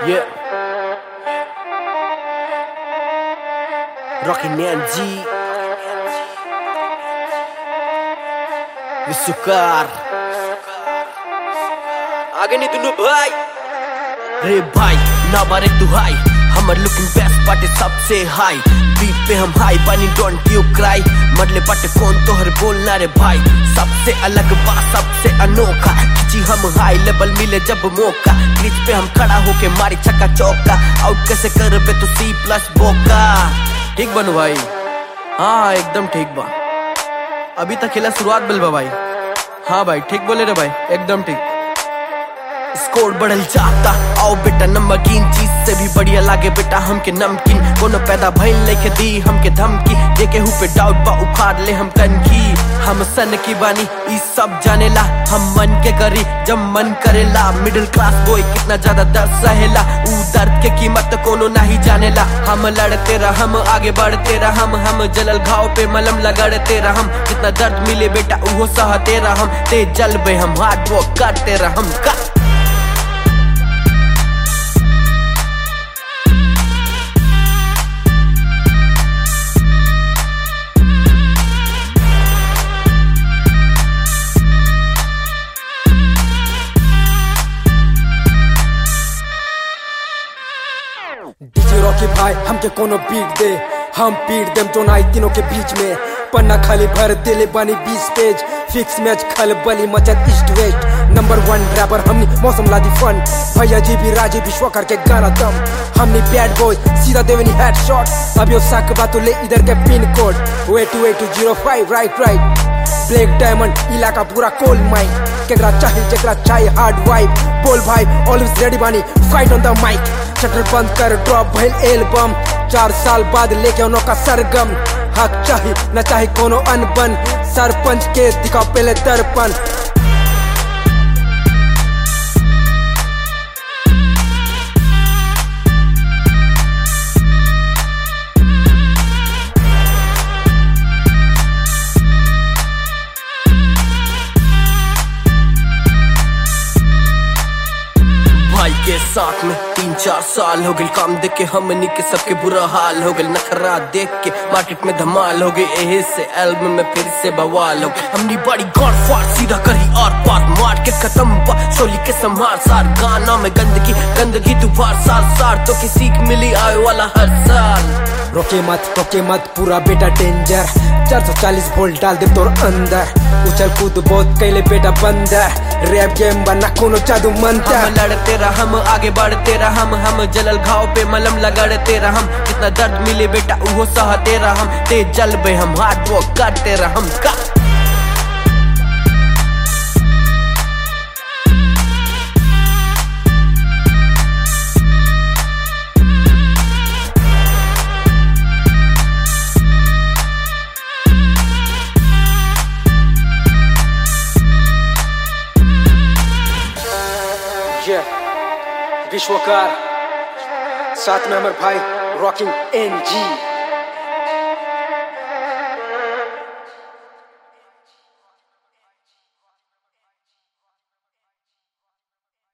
Yeah. Rocky Nanji. विश्वकार आगे नहीं दुनू भाई रे भाई ना बारे तू हाई हमर लुकिंग बेस्ट पाटे सबसे हाई बीट पे हम हाई बनी डोंट यू क्राई मरले पाटे कौन तोहर बोलना रे भाई सबसे अलग बा सबसे अनोखा खिंची हम हाई लेवल मिले जब मौका क्रीज पे हम खड़ा होके मारी छक्का चौका आउट कैसे कर पे तू सी प्लस बोका ठीक बनो भाई हाँ हाँ एकदम ठीक बा अभी तक खेला शुरुआत बिल बा भाई हाँ भाई ठीक बोले रे भाई एकदम ठीक स्कोर बढ़ल जाता आओ बेटा नमकीन चीज से भी बढ़िया लागे बेटा हमके नमकीन कोनो पैदा भइल लेके दी हमके धमकी देखे हु पे डाउट बा उखाड़ ले हम कनखी हम सन की बानी ई सब जानेला हम मन के करी जब मन करेला मिडिल क्लास बॉय कितना ज्यादा दर्द सहेला ऊ दर्द के कीमत कोनो नहीं जानेला हम लड़ते रह हम आगे बढ़ते रह हम हम जलल घाव पे मलम लगड़ते रह हम जितना दर्द मिले बेटा उहो सहते रह हम ते जलबे हम हार्ड वर्क करते रह हम का डीजे रॉकी भाई हमके कोनो बीट दे हम पीट देम तो नाई तीनों के बीच में पन्ना खाली भर दिले बनी बीस पेज फिक्स मैच खल बली मचत east west number one rapper हमनी मौसम लादी फन भैया जी भी राजी विश्वकर के गाना दम हमनी बैड बॉय सीधा देवनी हेड शॉट अब यो साक बातों ले इधर के pin code way two way two zero five right right black diamond इलाका पूरा कोल माइक केकरा चाहिए जेकरा चाहिए हार्ड वाइब बोल भाई ऑलवेज रेडी बानी fight on the mic shutter बंद कर ड्रॉप भइल एल्बम चार साल बाद लेके उनो का सरगम हक चाही न चाही कोनो अनबन सरपंच के दिखाओ पहले दर्पण भाई के साथ में तीन चार साल हो गए काम देख के हमनी के सबके बुरा हाल हो गए नखरा देख के मार्केट में धमाल हो गई एहे से एल्बम में फिर से बवाल हो गई हमनी बड़ी गॉड फाड़ सीधा करी और पार मार्केट खत्म बा चोली के संभार सार गाना में गंदगी गंदगी तू बार साल सार तो की सीख मिली आए वाला हर साल रोके मत रोके मत पूरा बेटा डेंजर 440 वोल्ट डाल दे तोर अंदर उछल कूद बहुत कैले बेटा बंदर रैप गेम बना कोनो जादू मंत्र हम लड़ते रह हम आगे बढ़ते रह हम हम जलल घाव पे मलम लगड़ते रह हम जितना दर्द मिले बेटा उहो सहते रह हम ते जलबे हम हार्ड वर्क करते रह हम का ये विश्वकार साथ में अमर भाई रॉकिंग एन जी